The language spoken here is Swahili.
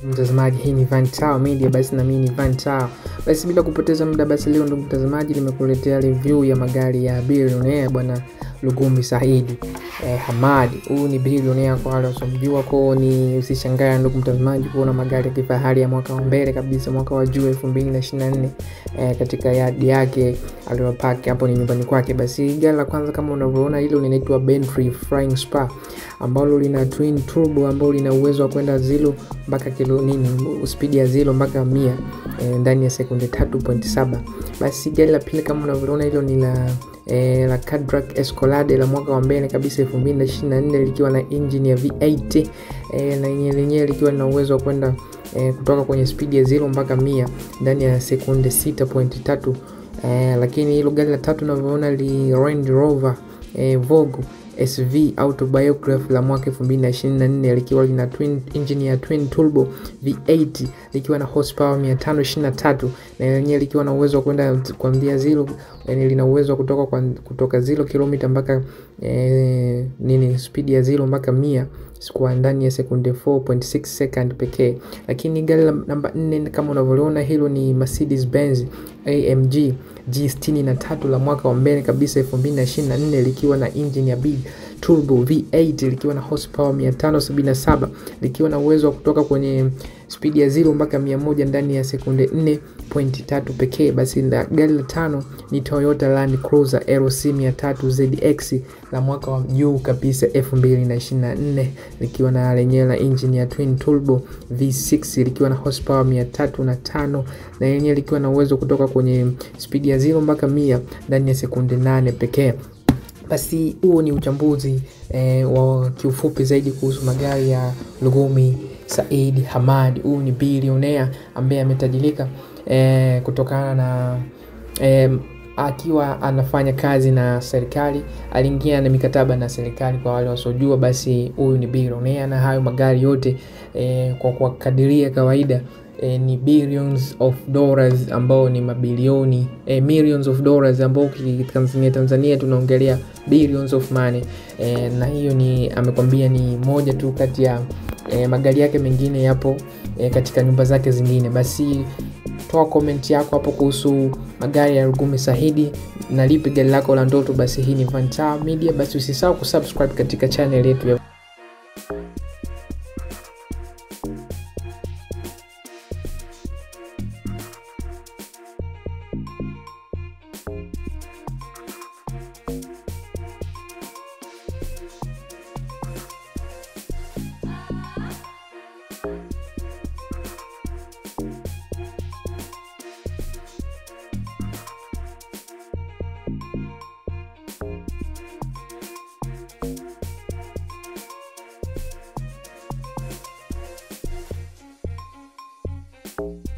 mtazamaji hii ni Vantower Media basi na mimi ni Vantower basi bila kupoteza muda basi leo ndugu mtazamaji nimekuletea review ya magari ya billionaire bwana Lugumi Saidi eh, Hamadi huyu ni billionaire kwa wale wasiomjua kwao ni usishangae ndugu mtazamaji kuona magari ya kifahari ya mwaka wa mbele kabisa mwaka wa juu 2024 eh, katika yadi yake aliyopaki hapo ni nyumbani kwake basi gari la kwanza kama unavyoona hilo linaitwa Bentley Flying Spur ambalo lina twin turbo ambalo lina uwezo wa kwenda zilo mpaka kilo nini spidi ya zilo mpaka mia e, ndani ya sekunde 3.7 basi gari la pili kama unavyoona hilo ni la e, la Cadillac Escalade la mwaka wa mbele kabisa 2024 likiwa na engine ya V8 e, na yenyewe lenyewe likiwa lina uwezo wa kwenda e, kutoka kwenye spidi ya zilo mpaka mia ndani ya sekunde 6.3 e, lakini hilo gari la tatu unavyoona li Range Rover e, Vogue SV autobiography la mwaka 2024 likiwa lina twin engine ya twin turbo V8 likiwa na horsepower 523 na lenyewe likiwa na uwezo wa kwenda kuanzia zero, yani lina uwezo wa kutoka kwa, kutoka zero kilomita mpaka eh, nini speed ya zero mpaka mia kwa ndani ya sekunde 4.6 second pekee. Lakini gari la namba 4 kama unavyoliona hilo ni Mercedes Benz AMG G63 la mwaka wa mbele kabisa 2024 likiwa na engine ya big turbo V8 likiwa na horsepower 577 likiwa na uwezo wa kutoka kwenye spidi ya 0 mpaka 100 ndani ya sekunde 4.3 pekee. Basi na gari la tano ni Toyota Land Cruiser LC 300 ZX la mwaka wa juu kabisa 2024 likiwa na lenyewe la engine ya twin turbo V6 likiwa na horsepower 305 na yenyewe likiwa na uwezo kutoka kwenye spidi ya 0 mpaka 100 ndani ya sekunde 8 pekee basi huo ni uchambuzi eh, wa kiufupi zaidi kuhusu magari ya Lugumi Said Hamad. Huyu ni bilionea ambaye ametajirika eh, kutokana na eh, akiwa anafanya kazi na serikali, aliingia na mikataba na serikali. Kwa wale wasiojua, basi huyu ni bilionea, na hayo magari yote eh, kwa kwa kadiria kawaida E, ni billions of dollars ambao ni mabilioni e, millions of dollars ambao Tanzania Tanzania tunaongelea billions of money e, na hiyo ni amekwambia ni moja tu kati ya e, magari yake mengine yapo e, katika nyumba zake zingine. Basi toa comment yako hapo kuhusu magari ya Lugumi Saidi na lipi gari lako la ndoto. Basi hii ni Vantower Media, basi usisahau kusubscribe katika channel yetu ya you